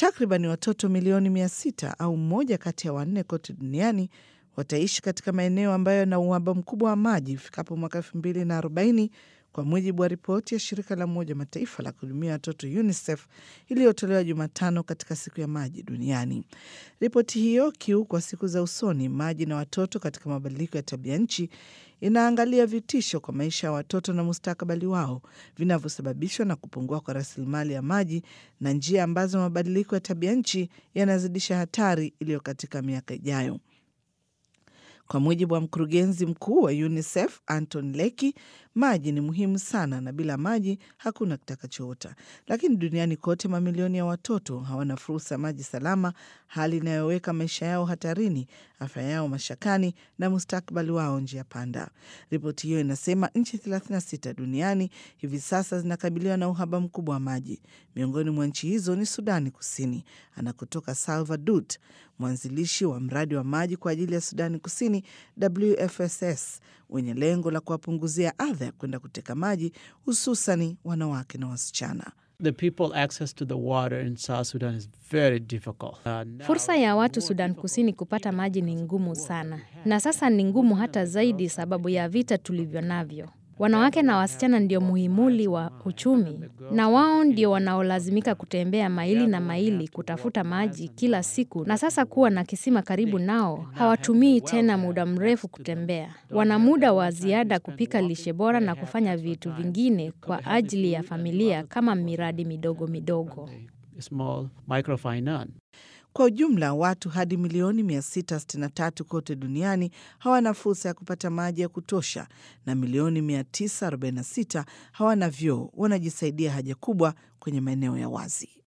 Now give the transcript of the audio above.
Takriban watoto milioni mia sita au mmoja kati ya wanne kote duniani wataishi katika maeneo ambayo yana uhaba mkubwa wa maji ifikapo mwaka elfu mbili na arobaini kwa mujibu wa ripoti ya shirika la Umoja Mataifa la kuhudumia watoto UNICEF iliyotolewa Jumatano katika siku ya maji duniani. Ripoti hiyo kiu kwa siku za usoni, maji na watoto katika mabadiliko ya tabia nchi, inaangalia vitisho kwa maisha ya watoto na mustakabali wao vinavyosababishwa na kupungua kwa rasilimali ya maji na njia ambazo mabadiliko ya tabia nchi yanazidisha hatari iliyo katika miaka ijayo. Kwa mujibu wa mkurugenzi mkuu wa UNICEF Anton Leki, maji ni muhimu sana na bila maji hakuna kitakachoota. Lakini duniani kote mamilioni ya watoto hawana fursa ya maji salama, hali inayoweka maisha yao hatarini, afya yao mashakani na mustakabali wao njia panda. Ripoti hiyo inasema nchi 36 duniani hivi sasa zinakabiliwa na uhaba mkubwa wa maji. Miongoni mwa nchi hizo ni Sudani Kusini, anakotoka Salva Dut, mwanzilishi wa mradi wa maji kwa ajili ya Sudani Kusini WFSS wenye lengo la kuwapunguzia adha ya kwenda kuteka maji hususani wanawake na wasichana. The people access to the water in South Sudan is very difficult. Uh, now Fursa ya watu more Sudan difficult Kusini kupata maji ni ngumu sana, na sasa ni ngumu hata zaidi sababu ya vita tulivyo navyo. Wanawake na wasichana ndio muhimuli wa uchumi, na wao ndio wanaolazimika kutembea maili na maili kutafuta maji kila siku, na sasa kuwa na kisima karibu nao, hawatumii tena muda mrefu kutembea. Wana muda wa ziada kupika lishe bora na kufanya vitu vingine kwa ajili ya familia kama miradi midogo midogo. small microfinance. Kwa ujumla watu hadi milioni 663 kote duniani hawana fursa ya kupata maji ya kutosha na milioni 946 hawana vyoo, wanajisaidia haja kubwa kwenye maeneo ya wazi.